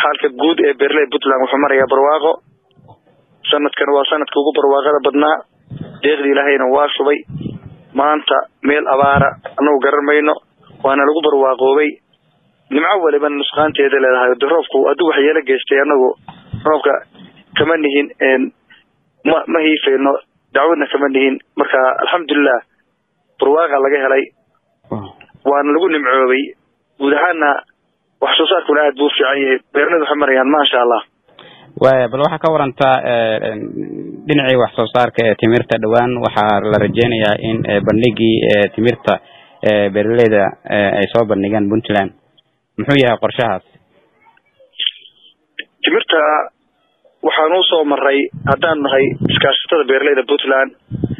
xaalka guud ee beeraleyda puntland wuxuu marayaa barwaaqo sanadkan waa sanadka ugu barwaaqada badnaa deeqdii ilaahayna waa shubay maanta meel abaara anagu garan mayno waana lagu barwaaqoobay nimco waliba nusqaanteeda leedahay de roobku hadduu waxyeelo geystay anagu roobka kama nihin ma ma hiifayno dacwadna kama nihin marka alxamdulilah barwaaqa laga helay waana lagu nimcoobay guud ahaana wax soo saarkuna aad buu ufiican yahay beeraleyda waxay marayaan maasha allah waya bal waxaa ka warantaa dhinacii wax soo saarka ee timirta dhowaan waxaa la rajeynayaa in bandhigii timirta beeraleyda ay soo bandhigeen puntland muxuu yahay qorshahaas timirta waxaan usoo maray haddaan nahay iskaashatada beeraleyda puntland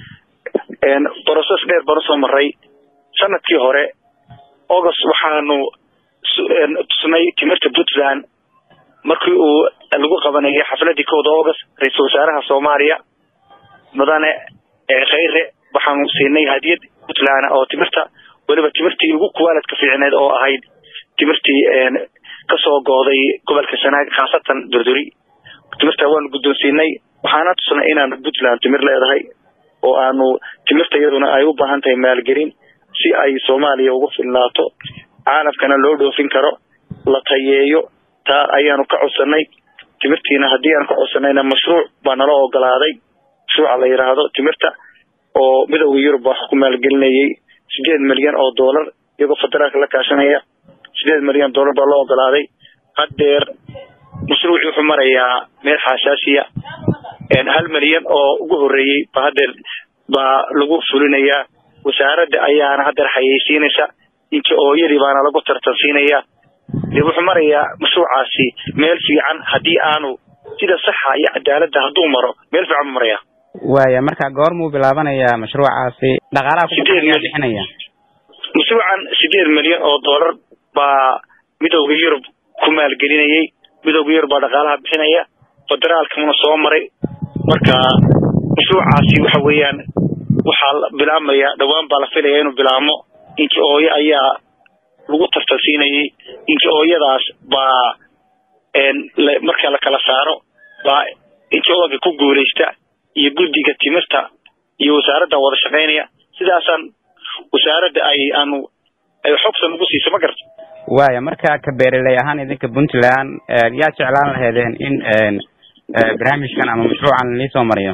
brocess dheer baan usoo maray sanadkii hore august waxaanu tusnay timirta puntland markii uu lagu qabanayay xafladii kowda august ra-iisul wasaaraha soomaaliya mudane khayre waxaanu siinay hadiyad puntland oo timirta weliba timirtii ugu kuwaaladka fiicneed oo ahayd timirtii kasoo gooday gobolka sanaag khaasatan durduri timirta waanu guddoonsiinay waxaana tusnay inaanu puntland timir leedahay oo aanu timirta iyaduna ay u baahan tahay maalgelin si ay soomaaliya ugu filnaato caalamkana loo dhoofin karo la tayeeyo taa ayaanu ka codsanay timirtiina haddii aan ka codsanayna mashruuc baa nala ogolaaday mashruuca la yidhaahdo timirta oo midowda yurub wax ku maalgelinayay sideed milyan oo dollar iyagoo federaalka la kaashanaya sideed milyan dollar baa loo ogolaaday haddeer mashruuci wuxuu marayaa meel xaasaasiya hal milyan oo ugu horeeyey ba haddeer baa lagu fulinayaa wasaaradda ayaana haddeer xayeysiinaysa inta ooyadii baana lagu tartansiinaya dee wuxuu marayaa mashruucaasi meel fiican haddii aanu sida saxa iyo cadaaladda hadduu maro meel fiican buu maraya waya marka goormuu bilaabanayaa mashruucaasi dhaqaalaha kubixinaya mashruucan sideed milyan oo dollar baa midowda yurub ku maalgelinayay midowda yurub baa dhaqaalaha bixinaya federaalkamuna soo maray marka mashruucaasi waxa weeyaan waxaa bilaabmaya dhawaan baa la filaya inuu bilaabmo inki ooyo ayaa lagu tartansiinayay inki ooyadaas baa marka la kala saaro baa inki ooga ku guuleysta iyo guddiga timirta iyo wasaaradda wada shaqaynaya sidaasaan wasaaradda ay aanu ay xogta nagu siisa ma garta waya marka ka beeraley ahaan idinka puntland yaa jeclaan laheedeen in barnaamijkan ama mashruucan liisoo mariyo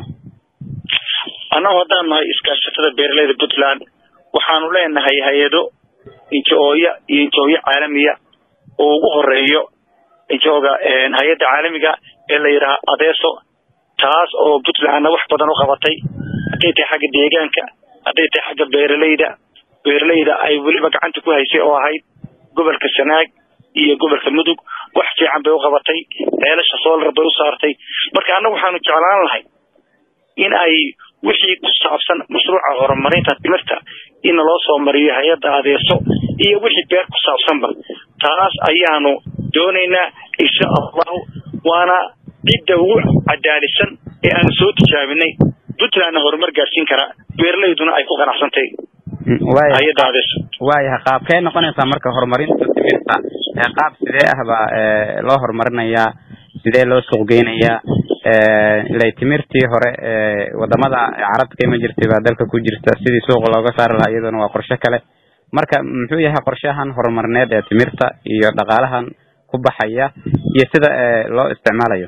annagu haddaan nahay iskaashatada beeraleyda puntland waxaanu leenahay hay-ado injo-ooya iyo injo-oyo caalamiya oo ugu horeeyo injooga hay-adda caalamiga ee la yidhaha adeeso taas oo puntlandna wax badan u qabatay hadday tahay xagga deegaanka hadday tahay xagga beeraleyda beeraleyda ay weliba gacanta ku haysay oo ahayd gobolka sanaag iyo gobolka mudug wax fiican bay u qabatay ceelasha solar bay u saartay marka annagu waxaanu jeclaan lahay in ay wixii ku saabsan mashruuca horumarinta timirta in loo soo mariyo hay-adda adeeso iyo wixii beer ku saabsanba taas ayaanu doonaynaa insha allahu waana cidda ugu cadaalisan ee aanu soo tijaabinay puntlandna horumar gaarsiin karaa beeraleyduna ay ku qanacsantay hay-adda adeeso waayahay qaabkee noqonaysaa marka horumarinta timirta qaab sidee ah baa loo horumarinayaa sidee loo suuq geynayaa ilay timirtii hore wadamada carabta ka iman jirtay baa dalka ku jirta sidii suuqa looga saari lahaa iyaduna waa qorshe kale marka muxuu yahay qorshahan horumarneed ee timirta iyo dhaqaalahan ku baxaya iyo sida loo isticmaalayo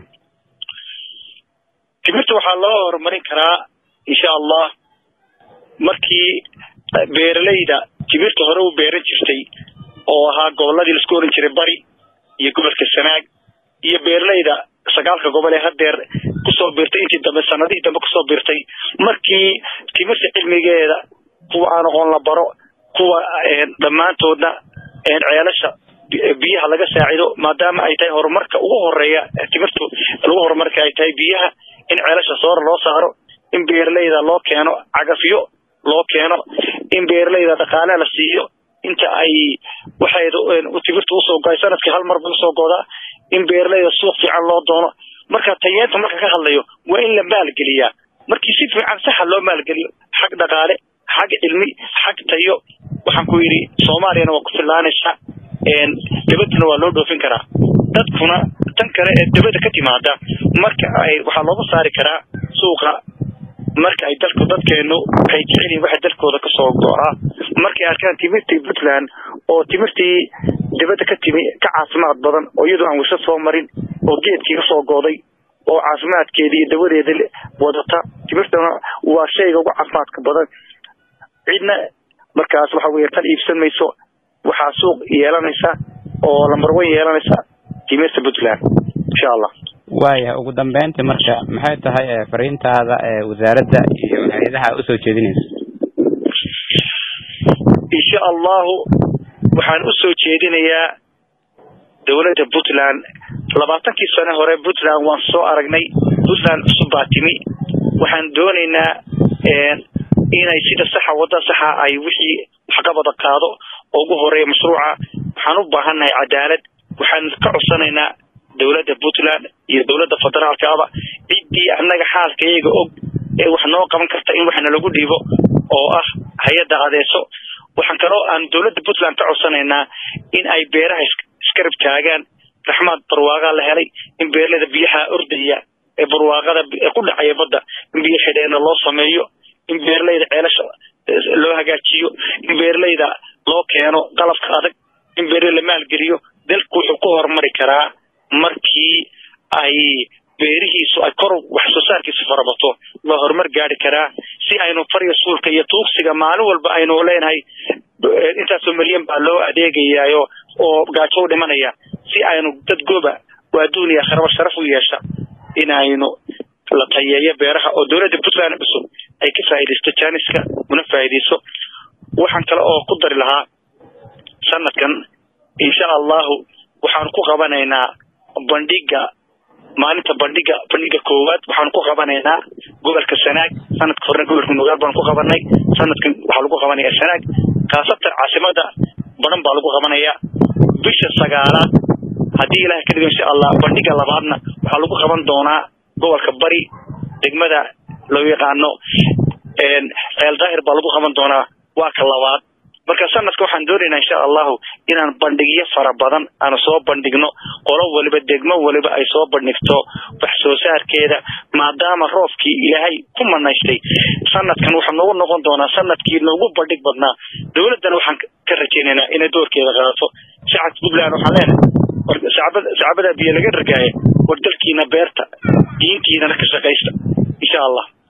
timirta waxaa loo horumarin karaa insha allah markii beeraleyda timirta hore u beeran jirtay oo ahaa goboladii laisku oran jiray bari iyo gobolka sanaag iyo beeraleyda sagaalka gobol ee hadeer kusoo biirtay intii dambe sanadihii dambe kusoo biirtay markii timirta cilmigeeda kuwa aan aqoon la baro kuwa dhammaantoodna ceelasha biyaha laga saacido maadaama ay tahay horumarka ugu horeeya timirtu lagu horumarka ay tahay biyaha in ceelasha soora loo saaro in beeraleyda loo keeno cagafyo loo keeno in beeraleyda dhaqaale la siiyo inta ay waxay timirta usoo goay sanadkii hal mar bay usoo goodaa in beeraleyda suuq fiican loo doono marka tayeenta marka ka hadlayo waa in la maalgeliyaa markii si fiican saxa loo maalgeliyo xag dhaqaale xag cilmi xag tayo waxaan ku yidhi soomaaliyana waa ku filaanaysaa dabaduna waa loo dhoofin karaa dadkuna tan kale ee dabada ka timaada marka ay waxaa looga saari karaa suuqa marka ay dalku dadkeenu waxay jecel yihin waxa dalkooda kasoo go-a markay arkaan timirtii puntland oo timirtii dabada ka timi ka caafimaad badan oo iyadoo aan wasa soo marin oo geedkii kasoo gooday oo caafimaadkeeda iyo dawadeeda wadata timirtana waa shayga ugu caafimaadka badan cidna markaas waxa weeye tan iibsan mayso waxaa suuq yeelanaysa oo lambar one yeelanaysa timirta puntland insha allah waaya ugu dambeyntii marka maxay tahay fariintaada wasaaradda iyo hay-adaha usoo jeedinaysa insha allahu waxaan usoo jeedinayaa dawladda puntland labaatankii sane hore puntland waan soo aragnay puntland cusub baa timi waxaan doonaynaa inay sida saxa wadda saxa ay wixii waxqabada qaado oo ugu horeeya mashruuca waxaan u baahannahay cadaalad waxaan ka codsanaynaa dawladda puntland iyo dawladda federaalka aba ciddii annaga xaalka iyaga og ee wax noo qaban karta in waxna lagu dhiibo oo ah hay-adda adeeso waxaan kaloo aan dawladda puntland ka codsanaynaa in ay beeraha iskarab taagaan raxmaad barwaaqaa la helay in beerlada biyaha ordaya ee barwaaqada ku dhacaya badda in biyo xidheena loo sameeyo in beerleyda ceelasha loo hagaajiyo in beerleyda loo keeno qalabka adag in beerley la maalgeliyo dalku wuxuu ku horumari karaa markii ay beerihiisu ay kor wax soo saarkiisu farabato waa horumar gaari karaa si aynu farya suulka iyo tuugsiga maalin walba aynu leenahay intaasoo milyan baa loo adeegayaayo oo gaajo u dhimanaya si aynu dad goba oo adduun iyo akhraba sharaf u yeesha in aynu la tayeeyo beeraha oo dawladda puntland cusub ay ka faa'iidaysto janiska una faa'iidayso waxaan kale oo ku dari lahaa sanadkan insha allahu waxaan ku qabanaynaa bandhiga maalinta bandhiga bandhiga koowaad waxaan ku qabanaynaa gobolka sanaag sanadka horena gobolka nugaal baan ku qabanay sanadkan waxaa lagu qabanaya sanaag khaasatan caasimada badan baa lagu qabanaya bisha sagaalaad haddii ilaah ka dhigo insha allah bandhiga labaadna waxaa lagu qaban doonaa gobolka bari degmada loo yaqaano ceel daahir baa lagu qaban doonaa waa ka labaad marka sanadka waxaan doonaynaa insha allahu inaan bandhigyo fara badan aanu soo bandhigno qolo waliba degmo waliba ay soo bandhigto wax soo saarkeeda maadaama roobkii ilaahay ku manaystay sanadkan wuxuu noogu noqon doonaa sanadkii noogu bandhig badnaa dawladdana waxaan ka rajaynaynaa inay doorkeeda qaadato shacabka puntland waxaan leenahay shacbada biyo laga ragaaya war dalkiina beerta diintiinana ka shaqaysta insha allah